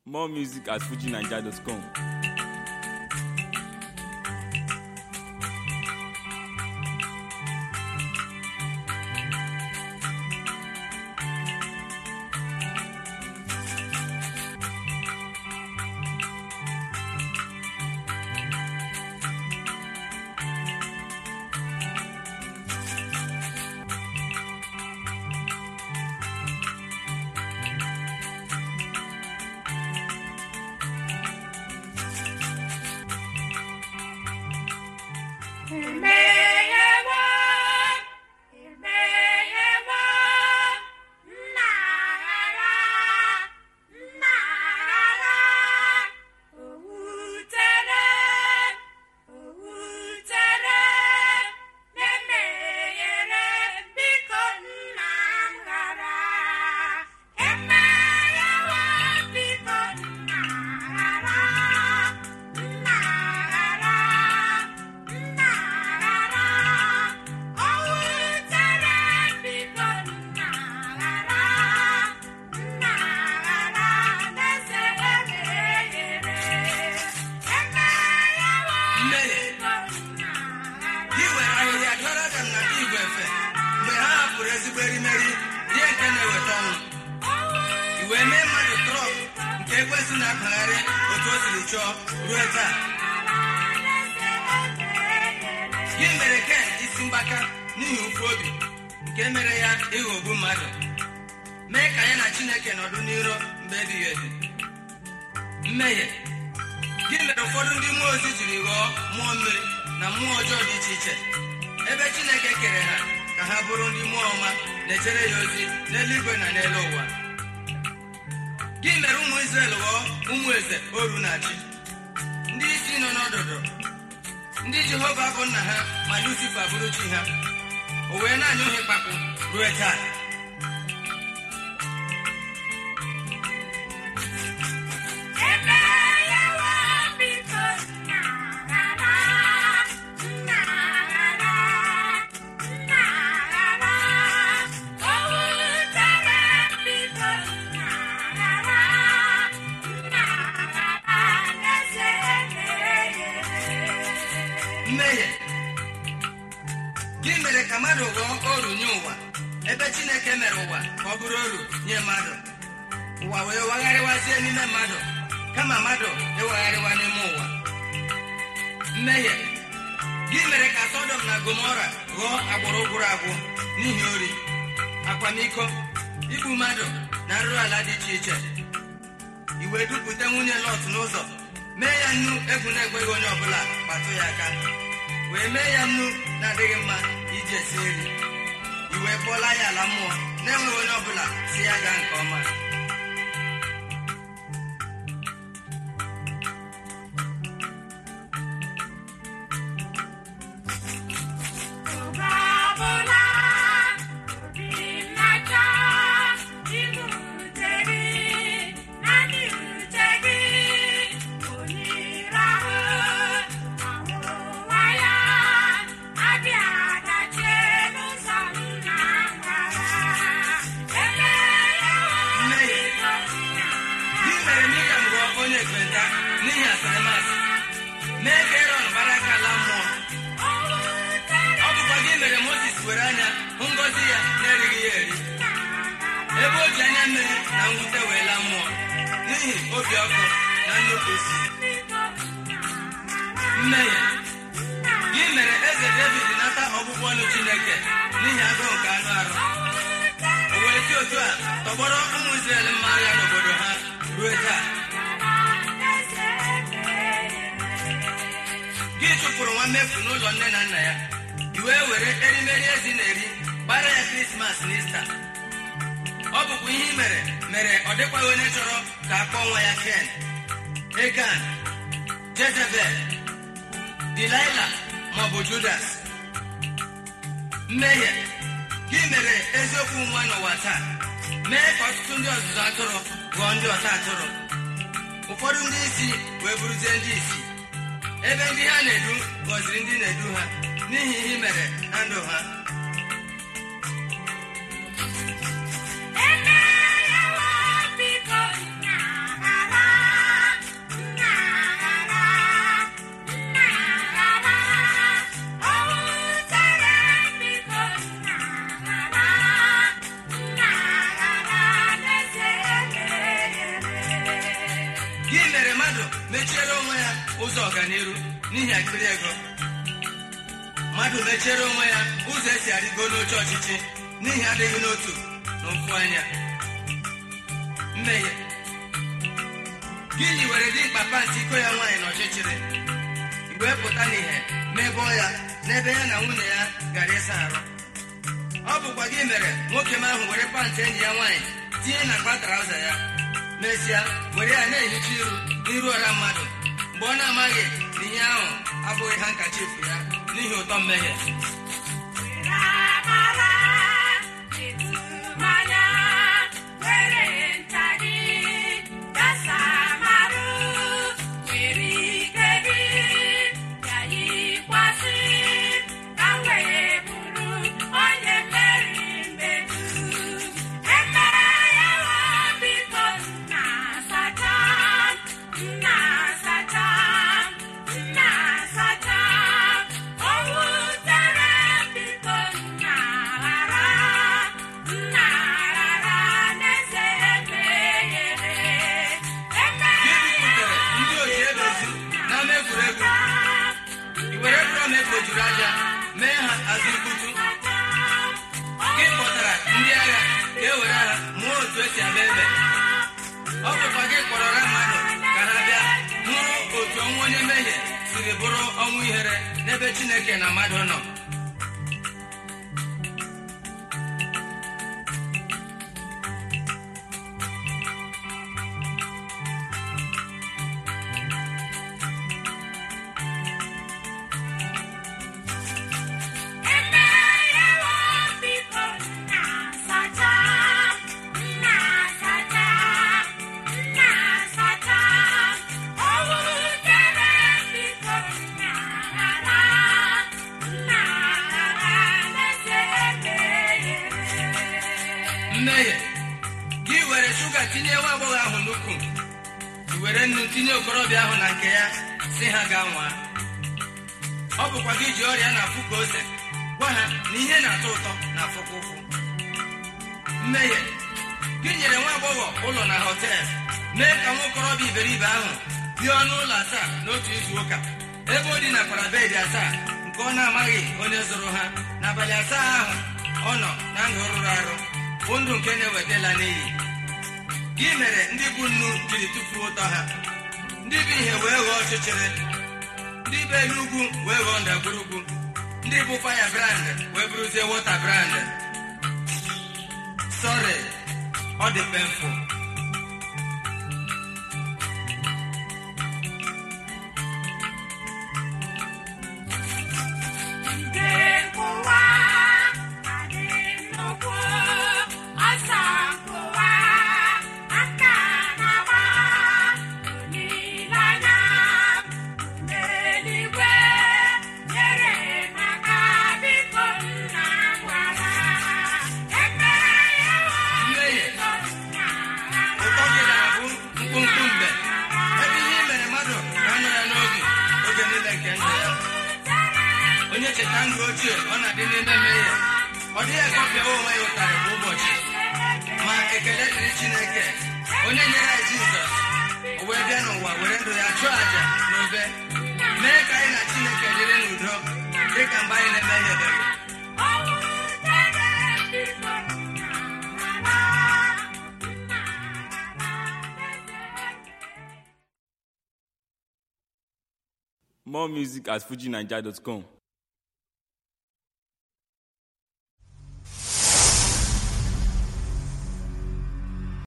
More music at fujinaija.com. Imeyewo, imeyewo, nnaghara, nnaghara, owutere, owutere, na-emeghere biko nna m ghara. Emeyewo biko nna ghara, nna ghara. Nnaghara, o wutere biko nnaghara, nnaghara na-eze emeghere, emeyewo biko nnaghara. Gị were ahịhịa dọrọ Adam na igwe efe mgbe ha hapụrụ ezigbo erimeri ihe nke na-eweta ọnwụ i wee mee mmadụ trọk nke ekwesị na-akpagharị otu o siri chọọ ruo taa gị mere ken isi mgbaka n'ihi ụfụ obi nke mere ya ịghọgbu mmadụ mee ka ya na chineke nọdụ n'iro mgbe ebighị ebi mmehie gị mere ụfọdụ ndị mmụọ ozi jiri ghọọ mmụọ mmiri na mmụọ ọjọọ dị iche iche ebe chineke kere ha ka ha bụrụ ndị mmụọ ọma na-echere ya ozi n'eluigwe na n'elu ụwa gị mere ụmụ Izrel ghọọ ụmụ eze oru na-achị ndị isi nọ n'ọdụdụ ndị Jehova bụ nna ha ma Lucifa bụrụ chi ha o wee na-anyụ ha ịkpakpụ ruo taa Emeyewo biko nnaghara, nnaghara, nnaghara, o wutere biko nnaghara, nnaghara na-eze emeghere. mmehie gị mere ka mmadụ ghọọ oru nye ụwa ebe chineke mere ụwa ka ọ bụrụ oru nye mmadụ ụwa wee wagharịwazie n'ime mmadụ kama mmadụ ịwagharịwa n'ime ụwa mmehie gị mere ka sọdọm na gomora ghọọ agbụrụ gwụrụ agwụ n'ihi ori akwamiko igbu mmadụ na nrụrụ ala dị iche iche i wee dupụta nwunye lọt n'ụzọ mee ya nnu egwu na-ekweghị onye ọbụla kpatụ ya aka wee mee ya nnu na-adịghị mma iji esi nri i wee kpọọla ya ala mmụọ na-enweghị onye ọbụla si ya gaa nke ọma Oge ọbụla obi na-achọ ibute gị, naanị ute gị, onire ahụ, ọnwụnwa ya, adịghị adachie n'ụzọ nna ngara. Emeyewo Mmehie. biko nna gị mere miriam ghọọ onye ekpenta n'ihi asịrịmasị mee ka erọn bara aka ala mmụọ o wutere ọ bụkwa gị mere moses were anya hụ ngọzi ya na-erighị ya eri ebe o ji anya mmiri na mwute wee laa mmụọ n'ihi obi ọkụ na nnupụ isi biko nna mmehie gị mere eze david nata ọgbụgbọ ọnụ chineke n'ihi agụụ nke anụ arụ o wee si otu a tọgbọrọ ụmụ Izrel mma agha n'obodo ha ruo taa gị chụpụrụ nwa mmefu n'ụlọ nne na nna ya i wee were erimeri ezi na-eri gbara ya krismas na ista ọ bụkwa ihe i mere mere ọ dịkwaghị onye chọrọ ka a kpọọ nwa ya ken egan jezebel dilaila maọbụ judas mmehie gị mere eziokwu nwa n'ụwa taa mee ka ọtụtụ ndị ọzụzụ atụrụ ghọọ ndị ọta atụrụ ụfọdụ ndị isi wee bụrụzie ndị isi ebe ndị ha na-edu gọziri ndị na-edu ha n'ihi ihe i mere na ndụ ha Emeyewo biko nna ghara mechiere onwe ya ụzọ ọganiru n'ihi akpịrị ego mmadụ mechiere onwe ya ụzọ esi arịgo n'oche ọchịchị n'ihi adịghị n'otu na mfu anya mmehie gịnị were dị mkpa pantị iko ya nwaanyị n'ọchịchịrị wee pụta n'ihe mebọọ ya n'ebe ya na nwunye ya gara ịsa arụ ọ bụkwa gị mere nwoke m ahụ were pantị enyi ya nwaanyị tinye na akpa trauza ya mesịa were ya na-ehicha iru n'iru ọra mmadụ mgbe ọ na-amaghị na ihe ahụ abụghị ha nkachifu ya n'ihi ụtọ mmehie Amara ịtụmanya were nta gị gasa marụ were ike gị ya yikwasị ka m wee bụrụ onye mmeri mmedu emeghịwa biko nna sacha nna sacha nna sacha o wutere biko nna ghara nna ghara n'eze emeghere gị bupụtere ndị oji edozi n'ama egwuregwu i were drọm egbojuru aja mee ha azụ mkputu gị kpọtara ndị agha ka e were ha mụọ otu esi agba ebe ọ bụkwa gị kpọrọra mmadụ ka ha bịa hụrụ otu ọnwụ onye mmehie siri bụrụ ọnwụ ihere n'ebe chineke na mmadụ nọ emeghịwa biko nna sacha nna sacha nna sacha o wutere biko nna ghara nna ghara n'eze emeghere mmehie gị were shuga tinye nwa agbọghọ ahụ n'ukwu i were nnu tinye okorobịa ahụ na nke ya si ha gaa nwaa ọ bụkwa gị ji ọrịa na-afụ ka ose gwa ha na ihe na-atọ ụtọ na-afụkwa ụfụ mmehie gị nyere nwa agbọghọ ụlọ na họtel mee ka nwa okorobịa iberibe ahụ bie ọnụ ụlọ asaa n'otu izu ụka ebe o dinakwara bedị asaa nke ọ na-amaghị onye zụrụ ha n'abalị asaa ahụ ọ nọ na ndụ rụrụ arụ bụ ndụ nke na-ewetala n'iyi gị mere ndị bụ nnu jiri tufuo ụtọ ha ndị bụ ihe wee ghọọ ọchịchịrị ndị bụ elu ugwu wee ghọọ ndagwurugwu ndị bụ faya brand wee bụrụzie wọta brand sọrị ọ dị penful Ndị nkụwa adị nnukwu ọsọ nkụwa aka na-agba olileanya n'eluigwe nyere m aka biko nna m gwara emeghịwa mmehie biko nna ụtọ gị na-abụ mkpụmkpụ mgbe ebe ihe i mere mmadụ ga-anọ ya n'obi oge niile nke ndụ ya onye cheta ndụ ochie ọ na-adị n'ime mmehie ọ dịghị ekọpịawa onwe ya ụtarị kwa ụbọchị ma ekele dịrị chineke onye nyere anyị jizọs o wee bịa n'ụwa were ndụ ya chụọ àjà n'obe mee ka anyị na chineke dịrị n'udo dị ka mgbe anyị na-emehiebeghị More music at fujinaija.com.